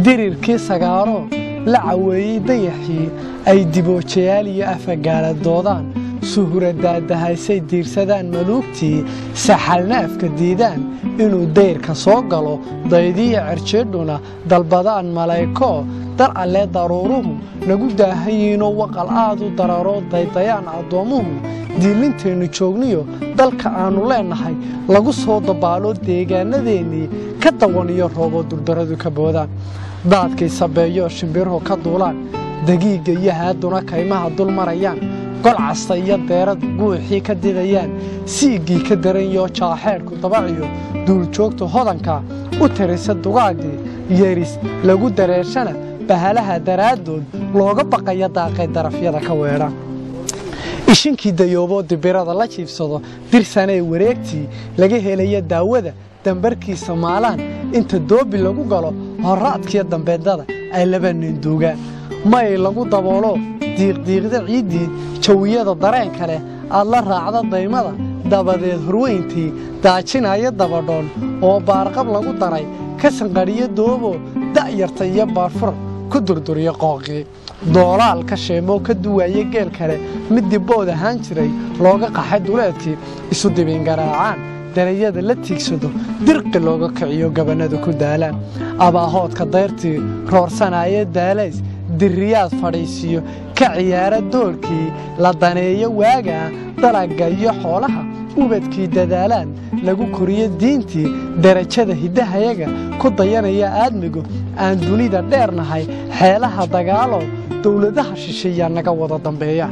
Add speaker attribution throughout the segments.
Speaker 1: dirirkii sagaaroo la caweeyey dayaxii ay diboojayaal iyo afagaala doodaan suhura daadahaysay diirsadaan maluugtii saxalna afka diidaan inuu dayrka soo galo daydiya cerjeedhuna dalbadaan malayko dar allee daruuruhu nagu daahayiinoo waqal aad u dararoo daydayaan addoommuhu diilinteennu joogniyo dalka aannu leennahay lagu soo dabaalo deegaanadeennii ka dawaniyo rooboo durdaradu ka boodaan daadkii sabeeyoo shimbiruhu ka duulaan dagiigga iyo haaduna kaymaha dul marayaan golcasta iyo deeradu guuxii ka didayaan siiggii ka daranyoo jaaxeedhku dabaciyo duuljoogta hodanka u tirisa dugaaggii yeris lagu dareershana bahalaha daraaddood looga baqaya daaqay darafyada ka weedha ishinkii dayooboo dibirada la jiibsado dirsanee wareegtii laga helaya daawada dambarkiisa maalaan inta doobi lagu galo horraadkiyo dambeedada ay laba nin duugaan may lagu daboolo diiqdiiqda ciiddii jawiyada dareenka leh aad la raacda daymada dabadeed horweyntii daajinaya dabadhoon oo baarqab lagu daray ka sanqadhiyo doobo da'yarta iyo baarfur ku durduriyo qooqii doolaalka sheemoo ka duwaaya geel kale mid dibbood ahaan jiray looga qaxay duleedkii isu dibingaraacaan darayada la tiigsado dirqi looga kiciyo gabannadu ku daalaan abaahoodka dayrtii roorsanaayo daalays diriyaad fadhiisiyo ka ciyaara doolkii la daneeyo waagaa dalagga iyo xoolaha ubadkii dadaalaan lagu koriyo diintii darajada hiddahayaga ku dayanaya aadmigu aan dunida dheernahay xeelaha dagaalo dowladaha shisheeyaa naga wada dambeeya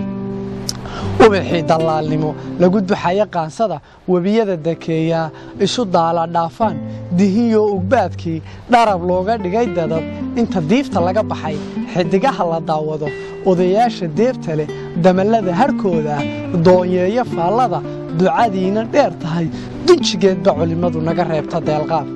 Speaker 1: ubaxii dallaalnimo lagu duxaya qaansada webiyada dakeeyaa isu daala dhaafaan dihinyoo ugbaadkii dharab looga dhigay dadab inta diifta laga baxay xidigaha la daawado odayaasha deebta leh damallada harhkooda doonyeeyo faallada ducadiina dheer tahay dunjigeedba culimmadu naga reebta deelqaab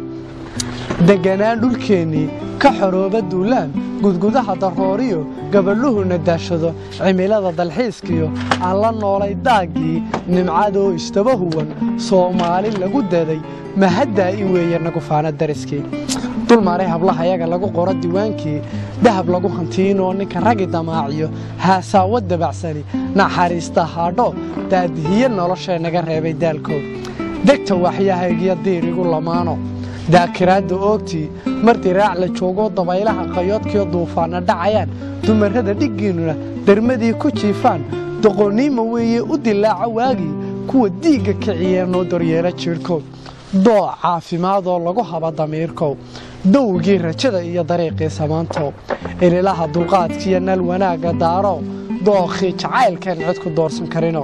Speaker 1: deganaan dhulkeennii ka xorooba duulaan gudgudaha darooriyo gabadhuhuna daashado cimilada dalxiiskiyo aan la noolay daaggii nimcadoo istaba huwan soomaali lagu daday mahaddaa i weeye nagufaana dariskii dulmaray hablahayaga lagu qoro diwaankii dahab lagu hantiinoo ninka ragi damaaciyo haasaawo dabacsani naxariista haadho daadihiye noloshee naga reebay daalkood degta waxyahaygiyo diirigu lamaano daakiraadda oogtii mar diraac la joogoo dabaylaha qayoodkiyo duufaanna dhacayaan dumarrada dhiggiinnuna dermadii ku jiifaan doqonniima weeye u dilaaca waagii kuwa diigga kiciyee noo doryeela jiidhkood dooc caafimaadoo lagu haba damiirkow dowgii rajada iyo dariiqii samaantow ililaha dulqaadkiiyo nal wanaagga daarow dookhii jacaylkeen cid ku doorsan karino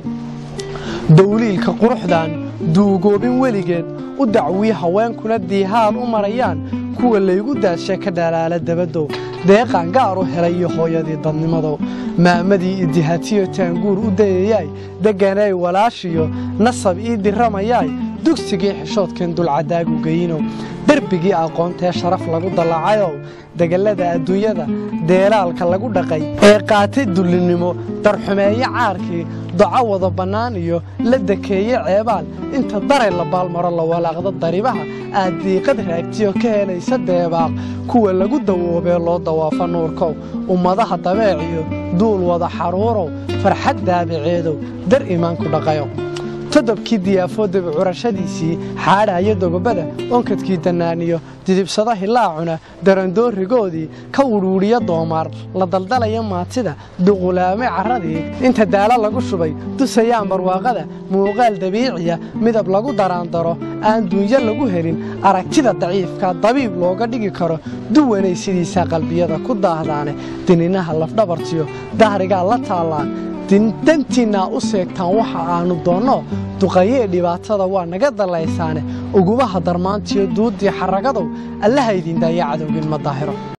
Speaker 1: dowliilka quruxdan duugoobin weligeed u dacwii haweenkuna diihaad u marayaan kuwa laygu daashe ka dhalaala dabadow deeqaan gaar u helayo hooyadii dadnimadow maamadii idihatiyo taanguur u dayayaay degganay walaashiyo nasab ii diramayaay dugsigii xishoodkeen dulcadaagu geyinow derbigii aqoontee sharaf lagu dallacayow degallada adduunyada deelaalka lagu dhaqay ee qaatay dullinnimo darxumeeye caarkii doco wada bannaan iyo la dekeeye ceebaal inta daray la baalmaro la walaaqda daribaha aad diiqad raagtiyo ka helaysa deebaaq kuwa lagu dawoobee loo dawaafa nuurkow ummadaha dabeeciyo duul wada xaruurow farxad daabiceedow dar iimaanku dhaqayo todobkii diyaafoo dabicurashadiisii xaadhaayo dogobada onkadkii dannaaniyo didibsada hilaacuna darandoorigoodii ka wudhuudhiyo doomaar la daldalaya maatida duqulaame carradii inta daalo lagu shubay dusayaan barwaaqada muuqaal dabiiciya midab lagu daraandaro aan duunyo lagu helin aragtida daciifka dabiib looga dhigi karo duwanay sidiisaa qalbiyada ku daahdaane dininaha lafdhabartiyo dahrigaa la taallaan dantiinnaa u seegtaan waxa aannu doonno duqayee dhibaatada waa naga dallaysaane ugubaha darmaantiyo duuddii xaragadow allaha idin daaya cadowgin ma daahiro